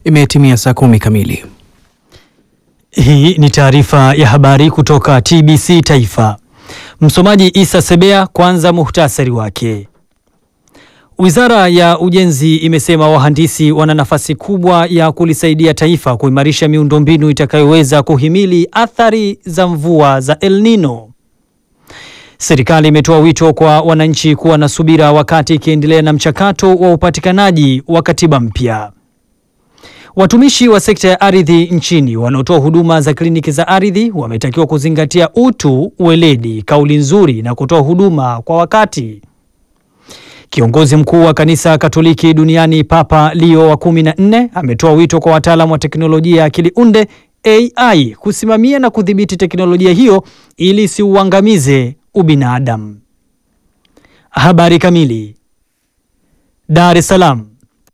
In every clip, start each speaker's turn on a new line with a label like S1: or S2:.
S1: Imetimia saa kumi kamili.
S2: Hii ni taarifa ya habari kutoka TBC Taifa. Msomaji Isa Sebea. Kwanza muhtasari wake. Wizara ya Ujenzi imesema wahandisi wana nafasi kubwa ya kulisaidia taifa kuimarisha miundombinu itakayoweza kuhimili athari za mvua za El Nino. Serikali imetoa wito kwa wananchi kuwa na subira wakati ikiendelea na mchakato wa upatikanaji wa katiba mpya. Watumishi wa sekta ya ardhi nchini wanaotoa huduma za kliniki za ardhi wametakiwa kuzingatia utu, weledi, kauli nzuri na kutoa huduma kwa wakati. Kiongozi mkuu wa kanisa Katoliki duniani Papa Leo wa kumi na nne ametoa wito kwa wataalamu wa teknolojia ya akili unde AI kusimamia na kudhibiti teknolojia hiyo ili isiuangamize ubinadamu. Habari kamili. Dar es Salaam.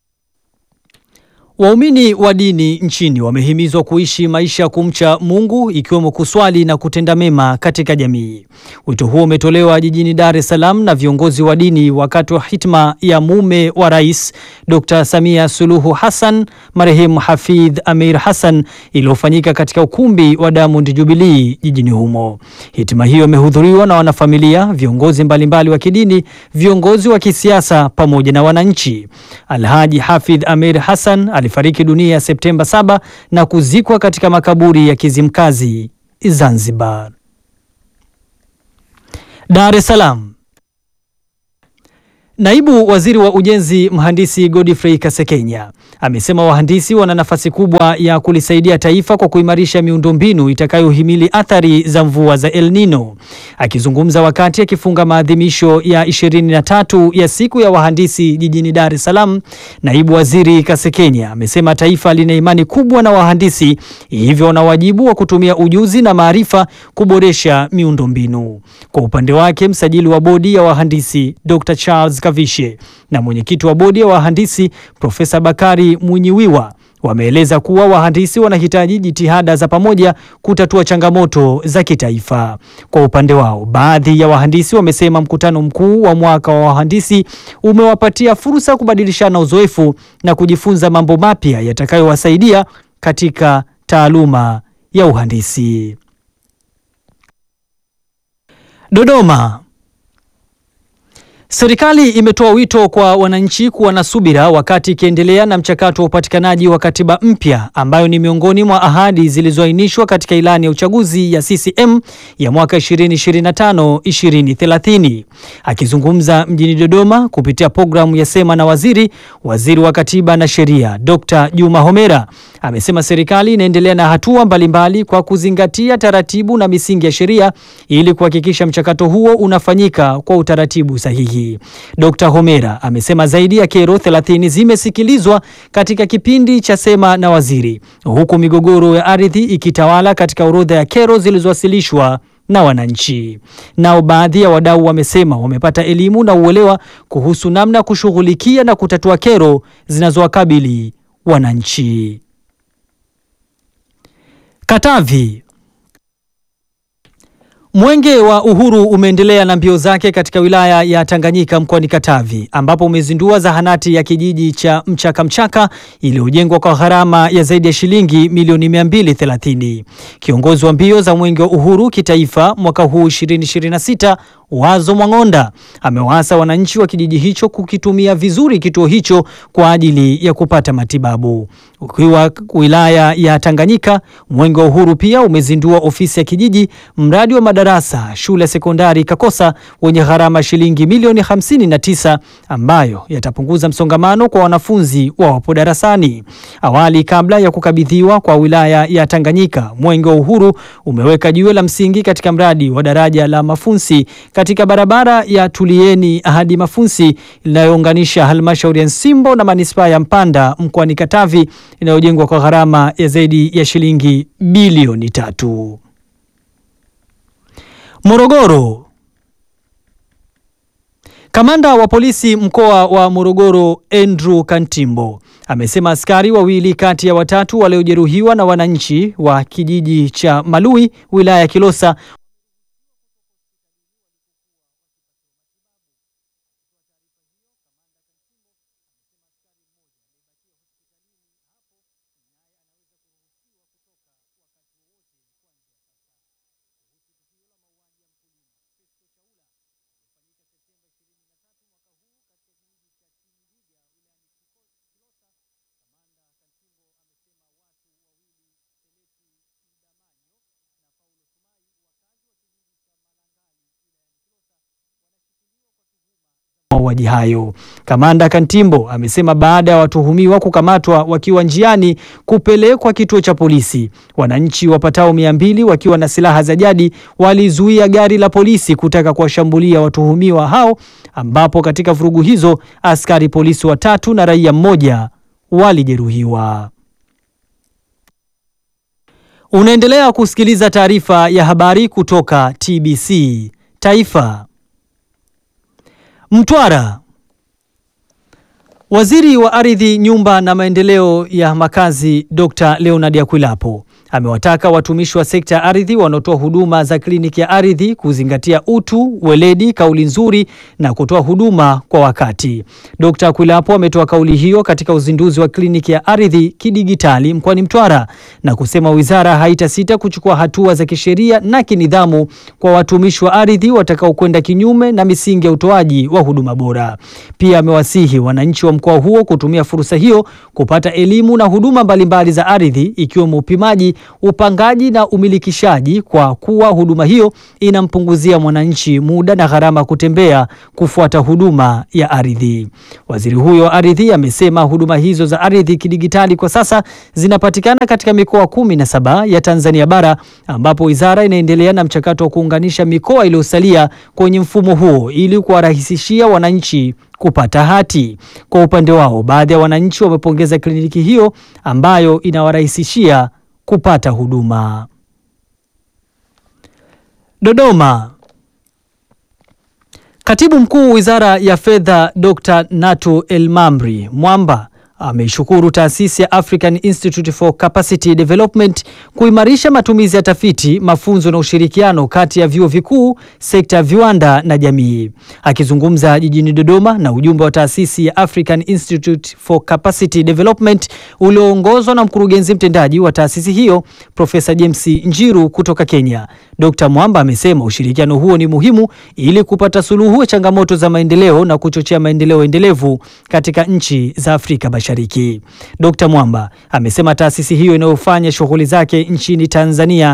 S2: Waumini wa dini nchini wamehimizwa kuishi maisha ya kumcha Mungu ikiwemo kuswali na kutenda mema katika jamii. Wito huo umetolewa jijini Dar es Salaam na viongozi wa dini wakati wa hitma ya mume wa Rais Dr. Samia Suluhu Hassan, marehemu Hafidh Amir Hassan iliyofanyika katika ukumbi wa Diamond Jubilee jijini humo. Hitma hiyo imehudhuriwa na wanafamilia, viongozi mbalimbali wa kidini, viongozi wa kisiasa pamoja na wananchi. Alhaji Hafidh Amir Hassan alifariki dunia Septemba 7 na kuzikwa katika makaburi ya Kizimkazi, Zanzibar. Dar es Salaam. Naibu Waziri wa Ujenzi Mhandisi Godfrey Kasekenya amesema wahandisi wana nafasi kubwa ya kulisaidia taifa kwa kuimarisha miundombinu itakayohimili athari za mvua za El Nino. Akizungumza wakati akifunga maadhimisho ya 23 ya siku ya wahandisi jijini Dar es Salaam, Naibu Waziri Kasekenya amesema taifa lina imani kubwa na wahandisi, hivyo wana wajibu wa kutumia ujuzi na maarifa kuboresha miundombinu. Kwa upande wake, msajili wa bodi ya wahandisi Dr. Charles Kavishe na mwenyekiti wa bodi ya wahandisi Profesa Bakari Mwinyiwiwa wameeleza kuwa wahandisi wanahitaji jitihada za pamoja kutatua changamoto za kitaifa. Kwa upande wao, baadhi ya wahandisi wamesema mkutano mkuu wa mwaka wa wahandisi umewapatia fursa kubadilishana uzoefu na kujifunza mambo mapya yatakayowasaidia katika taaluma ya uhandisi. Dodoma. Serikali imetoa wito kwa wananchi kuwa na subira wakati ikiendelea na mchakato wa upatikanaji wa katiba mpya ambayo ni miongoni mwa ahadi zilizoainishwa katika ilani ya uchaguzi ya CCM ya mwaka 2025-2030. Akizungumza mjini Dodoma kupitia programu ya Sema na Waziri, Waziri wa Katiba na Sheria Dr. Juma Homera amesema serikali inaendelea na hatua mbalimbali kwa kuzingatia taratibu na misingi ya sheria ili kuhakikisha mchakato huo unafanyika kwa utaratibu sahihi. Dr. Homera amesema zaidi ya kero 30 zimesikilizwa katika kipindi cha Sema na Waziri, huku migogoro ya ardhi ikitawala katika orodha ya kero zilizowasilishwa na wananchi. Nao baadhi ya wadau wamesema wamepata elimu na uelewa kuhusu namna ya kushughulikia na kutatua kero zinazowakabili wananchi. Katavi. Mwenge wa Uhuru umeendelea na mbio zake katika wilaya ya Tanganyika mkoani Katavi ambapo umezindua zahanati ya kijiji cha Mchaka Mchaka iliyojengwa kwa gharama ya zaidi ya shilingi milioni 230. Kiongozi wa mbio za Mwenge wa Uhuru kitaifa mwaka huu 2026 Wazo Mwang'onda amewaasa wananchi wa kijiji hicho kukitumia vizuri kituo hicho kwa ajili ya kupata matibabu. Ukiwa wilaya ya Tanganyika, Mwenge wa Uhuru pia umezindua ofisi ya kijiji, mradi wa madarasa shule ya sekondari Kakosa wenye gharama shilingi milioni 59 ambayo yatapunguza msongamano kwa wanafunzi wawapo darasani. Awali, kabla ya kukabidhiwa kwa wilaya ya Tanganyika, Mwenge wa Uhuru umeweka jiwe la msingi katika mradi wa daraja la Mafunsi katika barabara ya Tulieni hadi Mafunsi inayounganisha halmashauri ya Nsimbo na manispaa ya Mpanda mkoani Katavi inayojengwa kwa gharama ya zaidi ya shilingi bilioni tatu. Morogoro. Kamanda wa polisi mkoa wa Morogoro Andrew Kantimbo amesema askari wawili kati ya watatu waliojeruhiwa na wananchi wa kijiji cha Malui wilaya ya Kilosa mauaji hayo. Kamanda Kantimbo amesema baada ya watuhumiwa kukamatwa wakiwa njiani kupelekwa kituo cha polisi, wananchi wapatao mia mbili wakiwa na silaha za jadi walizuia gari la polisi kutaka kuwashambulia watuhumiwa hao, ambapo katika vurugu hizo askari polisi watatu na raia mmoja walijeruhiwa. Unaendelea kusikiliza taarifa ya habari kutoka TBC Taifa. Mtwara. Waziri wa Ardhi, Nyumba na Maendeleo ya Makazi Dr. Leonard Akwilapo amewataka watumishi wa sekta ya ardhi wanaotoa huduma za kliniki ya ardhi kuzingatia utu, weledi, kauli nzuri na kutoa huduma kwa wakati. Dr. Akwilapo ametoa kauli hiyo katika uzinduzi wa kliniki ya ardhi kidigitali mkoani Mtwara na kusema wizara haitasita kuchukua hatua za kisheria na kinidhamu kwa watumishi wa ardhi watakaokwenda kinyume na misingi ya utoaji wa huduma bora. Pia amewasihi wananchi wa mkoa huo kutumia fursa hiyo kupata elimu na huduma mbalimbali za ardhi ikiwemo upimaji upangaji na umilikishaji kwa kuwa huduma hiyo inampunguzia mwananchi muda na gharama kutembea kufuata huduma ya ardhi. Waziri huyo wa ardhi amesema huduma hizo za ardhi kidigitali kwa sasa zinapatikana katika mikoa kumi na saba ya Tanzania bara ambapo wizara inaendelea na mchakato wa kuunganisha mikoa iliyosalia kwenye mfumo huo ili kuwarahisishia wananchi kupata hati. Kwa upande wao, baadhi ya wananchi wamepongeza kliniki hiyo ambayo inawarahisishia kupata huduma. Dodoma. Katibu Mkuu Wizara ya Fedha Dr. Natu Elmamri Mwamba ameishukuru taasisi ya African Institute for Capacity Development kuimarisha matumizi ya tafiti, mafunzo na ushirikiano kati ya vyuo vikuu, sekta ya viwanda na jamii. Akizungumza jijini Dodoma na ujumbe wa taasisi ya African Institute for Capacity Development ulioongozwa na mkurugenzi mtendaji wa taasisi hiyo Profesa James Njiru kutoka Kenya, Dr. Mwamba amesema ushirikiano huo ni muhimu ili kupata suluhu ya changamoto za maendeleo na kuchochea maendeleo endelevu katika nchi za Afrika Mashariki. Dr. Mwamba amesema taasisi hiyo inayofanya shughuli zake nchini Tanzania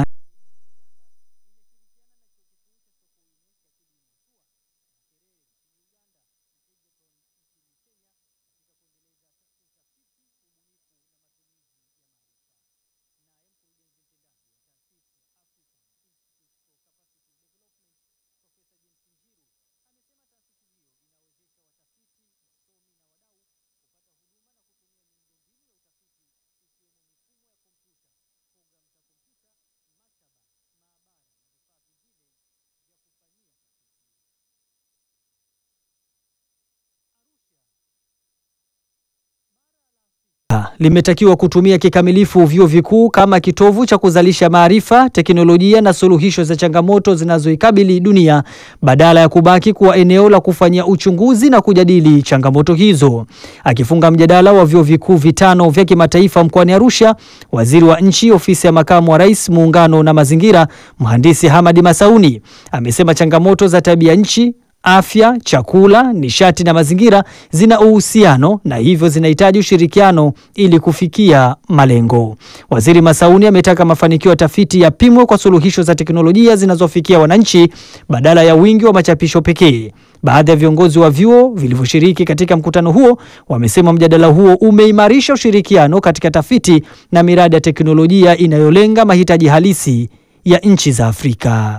S2: limetakiwa kutumia kikamilifu vyuo vikuu kama kitovu cha kuzalisha maarifa, teknolojia na suluhisho za changamoto zinazoikabili dunia badala ya kubaki kuwa eneo la kufanyia uchunguzi na kujadili changamoto hizo. Akifunga mjadala wa vyuo vikuu vitano vya kimataifa mkoani Arusha, waziri wa nchi ofisi ya makamu wa rais, muungano na mazingira, mhandisi Hamadi Masauni amesema changamoto za tabia nchi afya, chakula, nishati na mazingira zina uhusiano na hivyo zinahitaji ushirikiano ili kufikia malengo. Waziri Masauni ametaka mafanikio ya tafiti yapimwe kwa suluhisho za teknolojia zinazofikia wananchi badala ya wingi wa machapisho pekee. Baadhi ya viongozi wa vyuo vilivyoshiriki katika mkutano huo wamesema mjadala huo umeimarisha ushirikiano katika tafiti na miradi ya teknolojia inayolenga mahitaji halisi ya nchi za Afrika.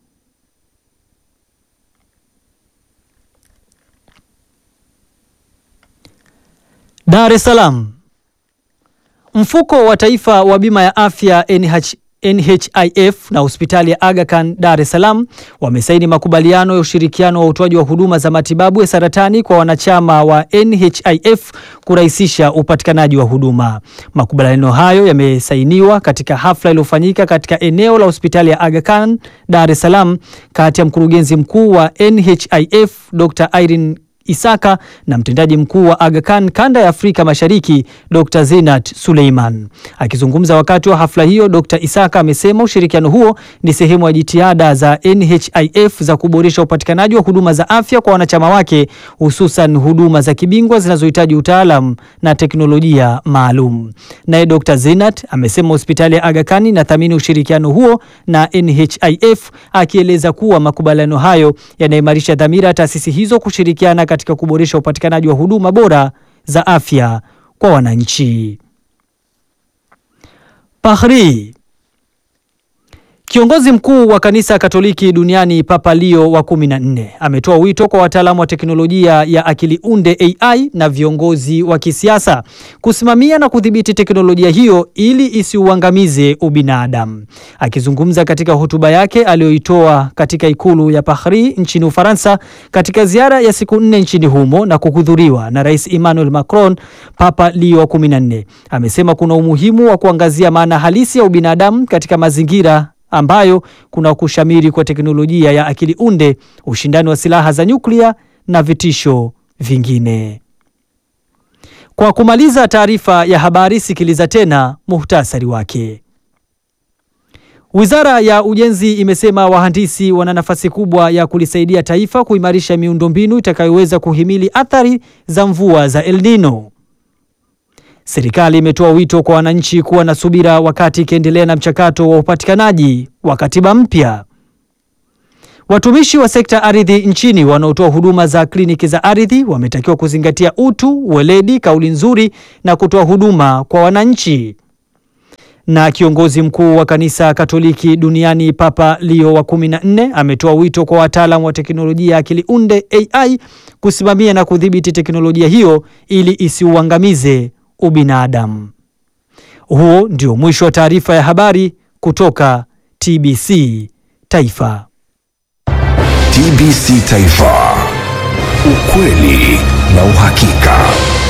S2: Dar es Salaam. Mfuko wa Taifa wa Bima ya Afya NH, NHIF na hospitali ya Aga Khan Dar es Salaam wamesaini makubaliano ya ushirikiano wa utoaji wa huduma za matibabu ya saratani kwa wanachama wa NHIF kurahisisha upatikanaji wa huduma. Makubaliano hayo yamesainiwa katika hafla iliyofanyika katika eneo la hospitali ya Aga Khan Dar es Salaam kati ya mkurugenzi mkuu wa NHIF Dr. Irene Isaka na mtendaji mkuu wa Aga Khan kanda ya Afrika Mashariki Dr. Zinat Suleiman. Akizungumza wakati wa hafla hiyo, Dr. Isaka amesema ushirikiano huo ni sehemu ya jitihada za NHIF za kuboresha upatikanaji wa huduma za afya kwa wanachama wake, hususan huduma za kibingwa zinazohitaji utaalam na teknolojia maalum. Naye Dr. Zinat amesema hospitali ya Aga Khan inathamini ushirikiano huo na NHIF, akieleza kuwa makubaliano hayo yanaimarisha dhamira ya taasisi hizo kushirikiana katika kuboresha upatikanaji wa huduma bora za afya kwa wananchi. Bahri. Kiongozi mkuu wa kanisa Katoliki duniani Papa Leo wa 14 ametoa wito kwa wataalamu wa teknolojia ya akili unde AI na viongozi wa kisiasa kusimamia na kudhibiti teknolojia hiyo ili isiuangamize ubinadamu. Akizungumza katika hotuba yake aliyoitoa katika ikulu ya Paris nchini Ufaransa katika ziara ya siku nne nchini humo na kuhudhuriwa na Rais Emmanuel Macron, Papa Leo wa 14 amesema kuna umuhimu wa kuangazia maana halisi ya ubinadamu katika mazingira ambayo kuna kushamiri kwa teknolojia ya akili unde, ushindani wa silaha za nyuklia na vitisho vingine. Kwa kumaliza taarifa ya habari, sikiliza tena muhtasari wake. Wizara ya Ujenzi imesema wahandisi wana nafasi kubwa ya kulisaidia taifa kuimarisha miundombinu itakayoweza kuhimili athari za mvua za El Nino. Serikali imetoa wito kwa wananchi kuwa na subira wakati ikiendelea na mchakato wa upatikanaji wa katiba mpya. Watumishi wa sekta ardhi nchini wanaotoa huduma za kliniki za ardhi wametakiwa kuzingatia utu, weledi, kauli nzuri na kutoa huduma kwa wananchi. Na kiongozi mkuu wa kanisa Katoliki duniani Papa Leo wa 14 ametoa wito kwa wataalamu wa teknolojia ya akili unde AI kusimamia na kudhibiti teknolojia hiyo ili isiuangamize ubinadamu. Huo ndio mwisho wa taarifa ya habari kutoka TBC Taifa.
S3: TBC Taifa. Ukweli na uhakika.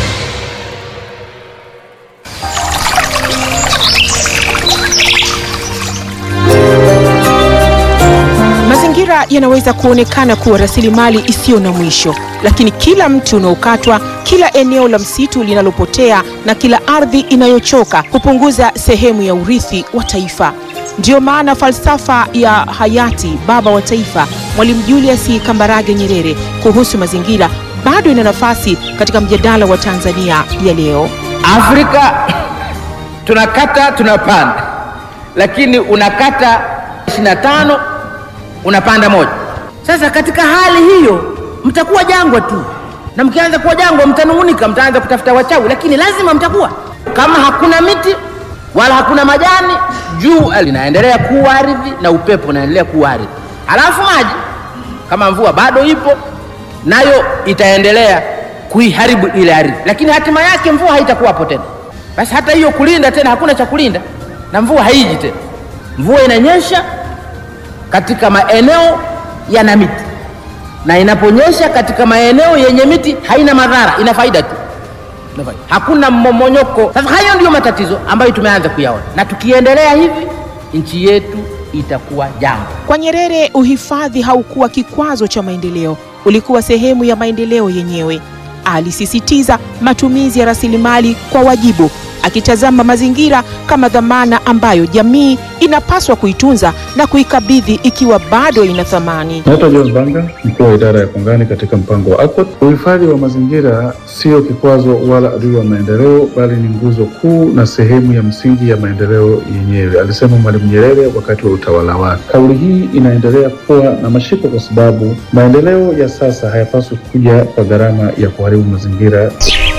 S4: Mazingira yanaweza kuonekana kuwa rasilimali isiyo na mwisho, lakini kila mti unaokatwa, kila eneo la msitu linalopotea na kila ardhi inayochoka hupunguza sehemu ya urithi wa taifa. Ndiyo maana falsafa ya hayati baba wa taifa Mwalimu Julius Kambarage Nyerere kuhusu mazingira bado ina nafasi katika mjadala wa Tanzania ya leo.
S5: Afrika tunakata tunapanda, lakini unakata 25 unapanda moja. Sasa katika hali hiyo mtakuwa jangwa tu, na mkianza kuwa jangwa mtanung'unika, mtaanza kutafuta wachawi, lakini lazima mtakuwa. Kama hakuna miti wala hakuna majani, jua linaendelea kuwa ardhi na upepo unaendelea kuwa ardhi, halafu maji kama mvua bado ipo nayo itaendelea kuiharibu ile ardhi, lakini hatima yake mvua haitakuwapo tena. Basi hata hiyo kulinda tena, hakuna cha kulinda na mvua haiji tena. Mvua inanyesha katika maeneo yana miti, na inaponyesha katika maeneo yenye miti haina madhara, ina faida tu, Ina faida. hakuna mmomonyoko. Sasa hayo ndiyo matatizo ambayo tumeanza kuyaona, na tukiendelea hivi nchi yetu itakuwa jangwa.
S4: Kwa Nyerere, uhifadhi haukuwa kikwazo cha maendeleo, ulikuwa sehemu ya maendeleo yenyewe. Alisisitiza matumizi ya rasilimali kwa wajibu, akitazama mazingira kama dhamana ambayo jamii inapaswa kuitunza na kuikabidhi ikiwa bado ina thamani.
S6: Naitwa John Banga, mkuu wa idara ya kongani katika mpango wa ACOT. Uhifadhi wa mazingira sio kikwazo wala adui wa maendeleo, bali ni nguzo kuu na sehemu ya msingi ya maendeleo yenyewe, alisema Mwalimu Nyerere wakati wa utawala wake. Kauli hii inaendelea kuwa na mashiko kwa sababu maendeleo ya sasa hayapaswi kuja kwa gharama ya kuharibu mazingira.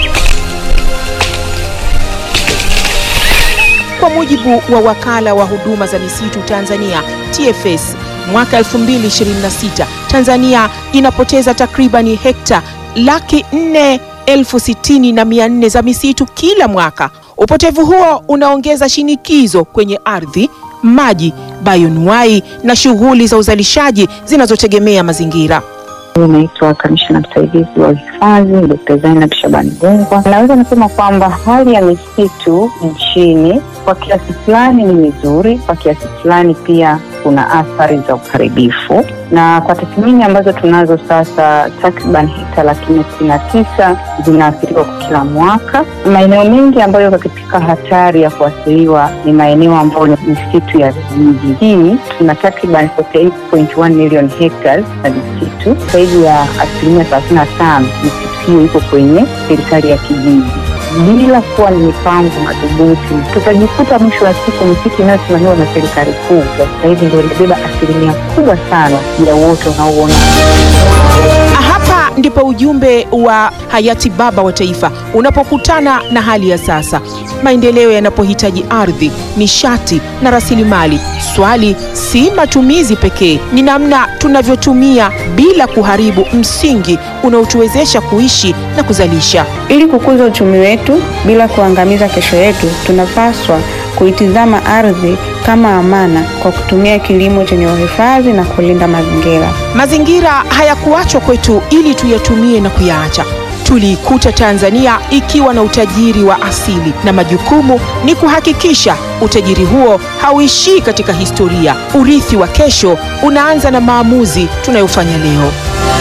S4: Kwa mujibu wa wakala wa huduma za misitu Tanzania TFS, mwaka 2026 Tanzania inapoteza takribani hekta laki nne elfu sitini na mia nne za misitu kila mwaka. Upotevu huo unaongeza shinikizo kwenye ardhi, maji, bayonuai na shughuli za uzalishaji zinazotegemea mazingira.
S7: Naitwa kamishna msaidizi wa uhifadhi Dkt. Zainab Shabani Gungwa. Naweza nasema kwamba hali ya misitu nchini kwa kiasi fulani ni mizuri, kwa kiasi fulani pia kuna athari za uharibifu, na kwa tathmini ambazo tunazo sasa, takriban hekta laki nne sitini na tisa zinaathiriwa kwa kila mwaka. Maeneo mengi ambayo yako katika hatari ya kuathiriwa ni maeneo ambayo ni misitu ya vijiji. Hii tuna takriban 48.1 million hectares na misitu, zaidi ya asilimia thelathini na tano misitu hiyo iko kwenye serikali ya kijiji bila kuwa ni mipango madhubuti, tutajikuta mwisho wa siku misitu inayosimamiwa na serikali kuu kwa sasa hivi ndio inabeba asilimia kubwa sana ya uoto unaouona.
S4: Hapa ndipo ujumbe wa hayati baba wa taifa unapokutana na hali ya sasa. Maendeleo yanapohitaji ardhi, nishati na rasilimali, swali si matumizi pekee, ni namna tunavyotumia bila kuharibu msingi unaotuwezesha kuishi na kuzalisha.
S8: Ili kukuza uchumi wetu bila kuangamiza kesho yetu, tunapaswa kuitizama ardhi kama amana kwa kutumia kilimo chenye uhifadhi na kulinda mazingira.
S4: Mazingira hayakuachwa kwetu ili tuyatumie na kuyaacha. Tuliikuta Tanzania ikiwa na utajiri wa asili, na majukumu ni kuhakikisha utajiri huo hauishii katika historia. Urithi wa kesho unaanza na maamuzi tunayofanya leo.